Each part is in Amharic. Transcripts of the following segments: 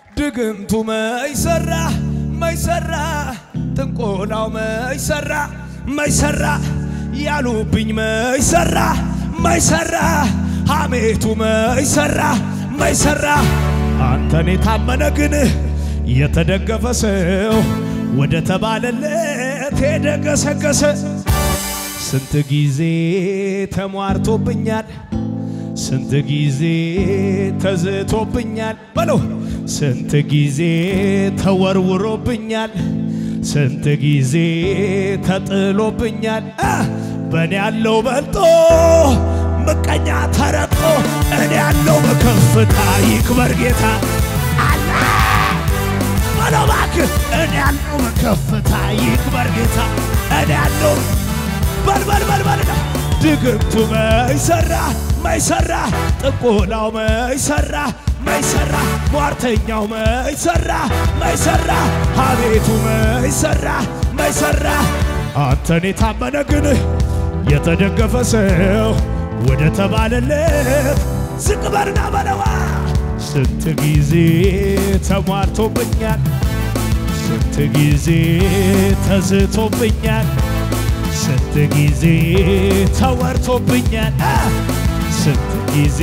ድግምቱ መይሰራ መይሰራ ጥንቆላው መይሰራ መይሰራ ያሉብኝ መይሰራ መይሰራ ሐሜቱ መይሰራ መይሰራ አንተን የታመነ ግን የተደገፈ ሰው ወደ ተባለለት የደገሰገሰ ስንት ጊዜ ተሟርቶብኛል፣ ስንት ጊዜ ተዝቶብኛል በለው ስንት ጊዜ ተወርውሮብኛል፣ ስንት ጊዜ ተጥሎብኛል። አ በእኔ ያለው በልጦ ምቀኛ ተረግጦ እኔ ያለው በከፍታ ይክበር ጌታ አለ በለው እባክህ እኔ ያለው በከፍታ ይክበር ጌታ እኔ ያለው በልበል በልበልና ድግምቱ መይሰራ መይሰራ ጥንቆላው መይሰራ መይሰራ ሟርተኛው መይሰራ መይሰራ ሐሜቱ መይሰራ መይሰራ አንተን የታመነ ግን የተደገፈ ሰው ወደ ተባለለት ዝቅ በልና በለዋ ስንት ጊዜ ተሟርቶብኛል፣ ስንት ጊዜ ተዝቶብኛል፣ ስንት ጊዜ ተወርቶብኛል፣ አ ስንት ጊዜ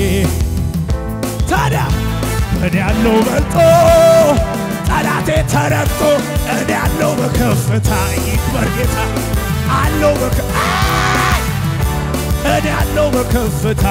ታዲያ እኔ ያለው በልጦ ጠላቴ ተረግጦ እኔ ያለው በከፍታ ይክበር ጌታ አለው በከ አይ! እኔ ያለው በከፍታ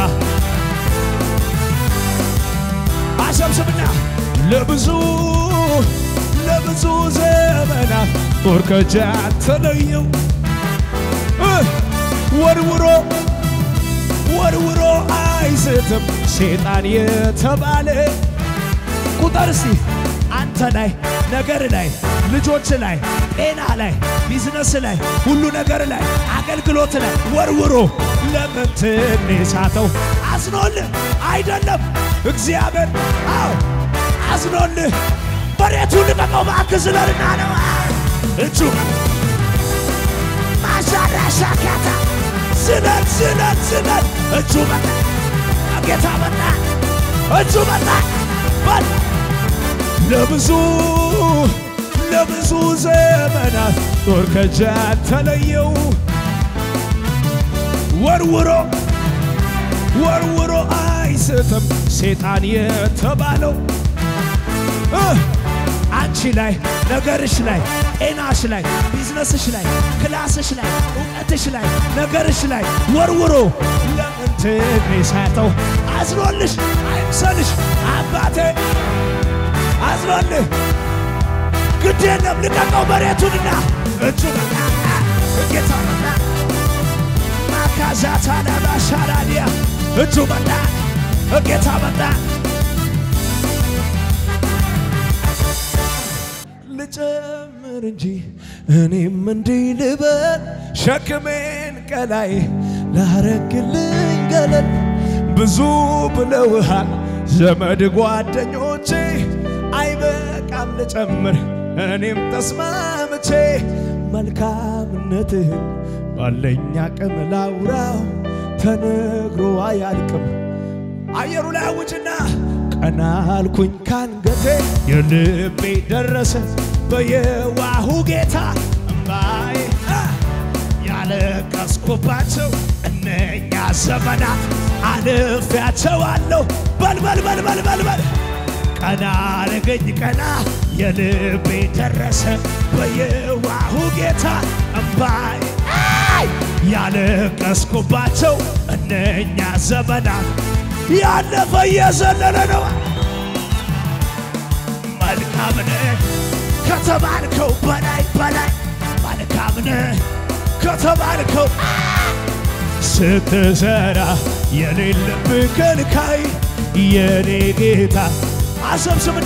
አሰብስብና ለብዙ ለብዙ ዘመናት ጦር ከጃን ተለየው እ ወርውሮ ወርውሮ አይስትም ሴጣን የተባለ ቁጥር እስቲ አንተ ላይ ነገር ላይ ልጆች ላይ ጤና ላይ ቢዝነስ ላይ ሁሉ ነገር ላይ አገልግሎት ላይ ወርውሮ ለምን ትንሳተው አዝኖልህ አይደለም እግዚአብሔር አዎ አዝኖልህ መሬቱ ልቀቀው እባክህ ዝለልና ነው እጁ ማሻራሻካታ ዝለል ዝለል ዝለል እጁ መጣ ጌታ መጣ እጁ መጣ በል ለብዙ ለብዙ ዘመናት ጦር ከጃን ተለየው ወርውሮ ወርውሮ አይስትም ሴጣን የተባለው እ አንቺ ላይ ነገርሽ ላይ ጤናሽ ላይ ቢዝነስሽ ላይ ክላስሽ ላይ እውቀትሽ ላይ ነገርሽ ላይ ወርውሮ ለምን ትንሳተው አዝኖልሽ አይምሰልሽ አባቴ አዝኖልህ ግድ የለም ልቀቀው መሬቱንና እጁ መጣ ጌታ መጣ ማካዛታ ለባሻራዲያ እጁ መጣ ጌታ መጣ ልጨምር እንጂ እኔም እንዲህ ልበል ሸክሜን ቀላይ ላረግልኝ ገለል ብዙ ብለውሃል ዘመድ ጓደኞቼ አይበቃም ልጨምር እኔም ተስማምቼ መልካምነትህን ባለኝ አቅም ላውራው ተነግሮ አያልቅም አየሩ ላይ አውጅና ቀና አልኩኝ ካንገቴ የልቤ ደረሰ በየዋሁ ጌታ እምባዬ አ ያለቀስኩባቸው እነኛ ዘመናት አልፌያቸዋለሁ። በልበል በልበል በልበል ቀና አረገኝ ቀና የልቤ ደረሰ በየዋሁ ጌታ እምባዬ አይ ያለቀስኩባቸው እነኛ ዘመናት ያለፈ እየዘለለ ነው። መልካም ነህ ከተባልከው በላይ በላይ መልካም ነህ ከተባልከው ስትሰራ የሌለብህ ከልካይ የኔ ጌታ አሰብስብና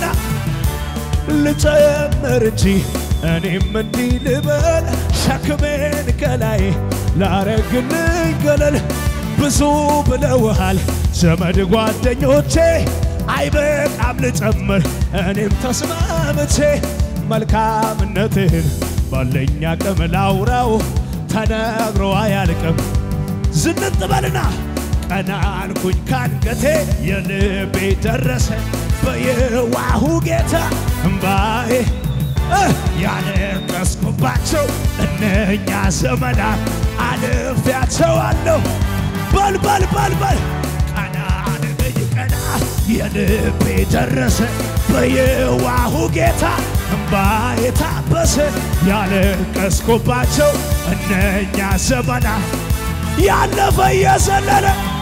ልጨምር እንጂ እኔም እንዲህ ልበል ሸክሜን ከላይ ላረግልኝ ገለል ብዙ ብለውሃል ዘመድ ጓደኞቼ አይበቃም ልጨምር እኔም ተስማምቼ መልካምነትህን ባለኝ አቅም ላውራው ተነግሮ አያልቅም ዝንጥ በልና ቀና አልኩኝ ካንገቴ የልቤ ደረሰ በየዋሁ ጌታ እምባዬ እ ያለቀስኩባቸው እነኛ ዘመናት አልፌያቸዋለሁ። በል በል በል በል ቀና አድርገኝ ቀና የልቤ ደረሰ በየዋሁ ጌታ እምባዬ ታበሰ ያለቀስኩባቸው እነኛ ዘመናት ያለፈ እየዘለለ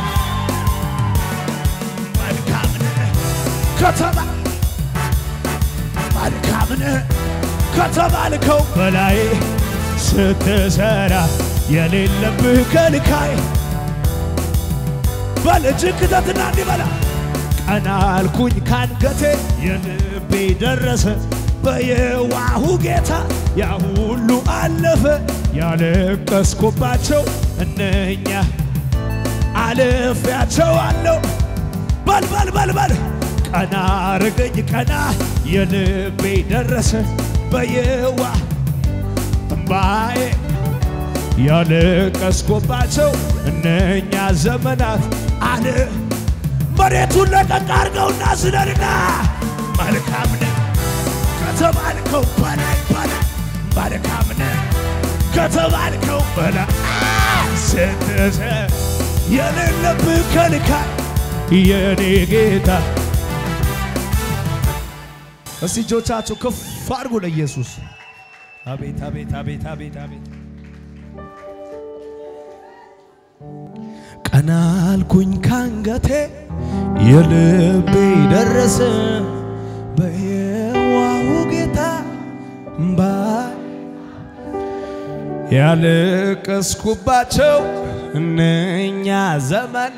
መልካም ነህ ከተማ መልካም ነህ ከተባልከው በላይ ስትሰራ የሌለብህ ከልካይ በልጅ ክተትና እንዲበላ ቀና አልኩኝ ካንገቴ የልቤ ደረሰ በየዋሁ ጌታ ያ ሁሉ አለፈ ያለቀስኩባቸው እነኛ አልፌያቸዋለሁ በል በል በል በል ቀና አርገኝ ቀና የልቤ ደረሰ በየዋ እምባዬ ያለቀስኩባቸው እነኛ ዘመናት አለ መሬቱን ለቀቅ አርገውና ዝለልና መልካም ነህ ከተባልከው በላይ በላይ መልካም ነህ ከተባልከው በላይ ስትሰ የሌለብህ ከልካይ የኔ ጌታ እስቲ እጆቻችሁ ከፍ አድርጉ ለኢየሱስ። አቤት አቤት አቤት አቤት አቤት ቀና አልኩኝ ካንገቴ የልቤ ደረሰ በየዋሁ ጌታ እምባ ያለቀስኩባቸው እነኛ ዘመና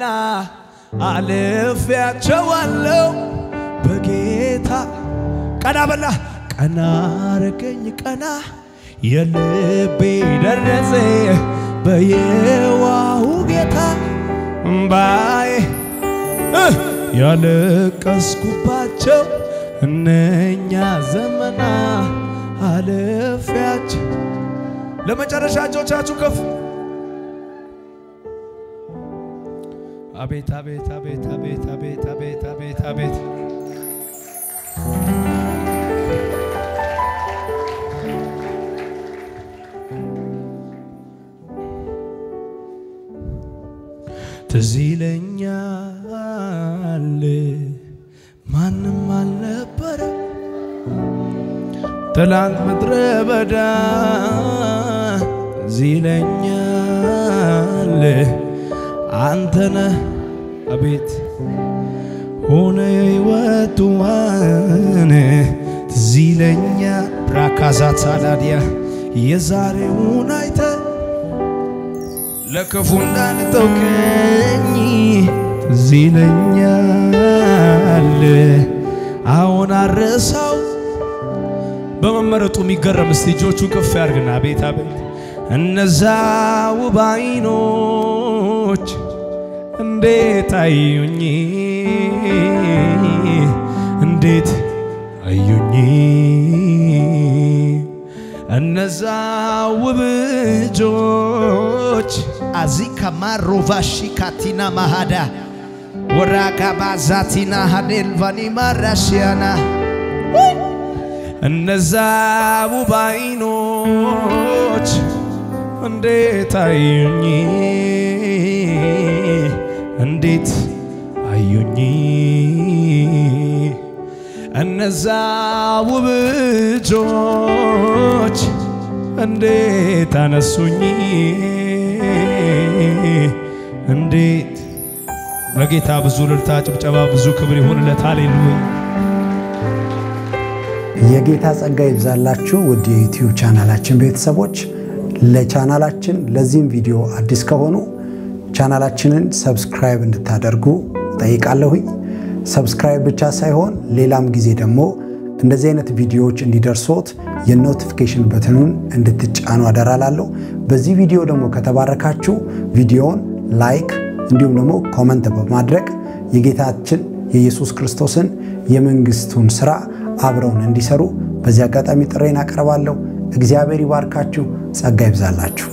አልፌያቸዋለሁ በጌታ ቀና በላ ቀና አረገኝ ቀና የልቤ ደረሰ በየዋሁ ጌታ እምባዬ እ ያለቀስኩባቸው እነኛ ዘመና አልፌያቸው ለመጨረሻ እጆቻችሁ ከፍ አቤት አቤት አቤት አቤት አቤት አቤት አቤት አቤት ትዝ ይለኛል ማንም አልነበረ ትላንት ምድረ በዳ ትዝ ይለኛል አንተነህ አቤት ሆነ የሕይወቱ ዋን ትዝ ይለኛል ብራካዛት ሳላዲያ የዛሬውን አይተ ለክፉ እንዳልተውከኝ ትዝ ይለኛል አሁን አረሳው በመመረጡ የሚገረም እስቲ እጆቹ ከፍ ያርግና አቤት አቤት እነዛ ውብ ዓይኖች እንዴት አዩኝ እንዴት አዩኝ እነዛ ውብ እጆች አዚካ ማሮቫሺ ካቲና ማሃዳ ወራጋ ባዛቲና ሃዴልቫኒ ማራሽያና እነዛ ውብ ዓይኖች እንዴት አዩኝ እንዴት አዩኝ እነዛ ውብ እጆች እንዴት አነሱኝ እንዴት ለጌታ ብዙ እልልታ ጭብጨባ ብዙ ክብር ይሁንለት ሃሌሉያ የጌታ ጸጋ ይብዛላችሁ ውድ የዩቲዩብ ቻናላችን ቤተሰቦች። ለቻናላችን ለዚህም ቪዲዮ አዲስ ከሆኑ ቻናላችንን ሰብስክራይብ እንድታደርጉ ጠይቃለሁኝ። ሰብስክራይብ ብቻ ሳይሆን ሌላም ጊዜ ደግሞ እንደዚህ አይነት ቪዲዮዎች እንዲደርሶት የኖቲፊኬሽን በትኑን እንድትጫኑ አደራላለሁ። በዚህ ቪዲዮ ደግሞ ከተባረካችሁ ቪዲዮውን ላይክ እንዲሁም ደግሞ ኮመንት በማድረግ የጌታችን የኢየሱስ ክርስቶስን የመንግስቱን ስራ አብረውን እንዲሰሩ በዚህ አጋጣሚ ጥሬን አቀርባለሁ። እግዚአብሔር ይባርካችሁ፣ ጸጋ ይብዛላችሁ።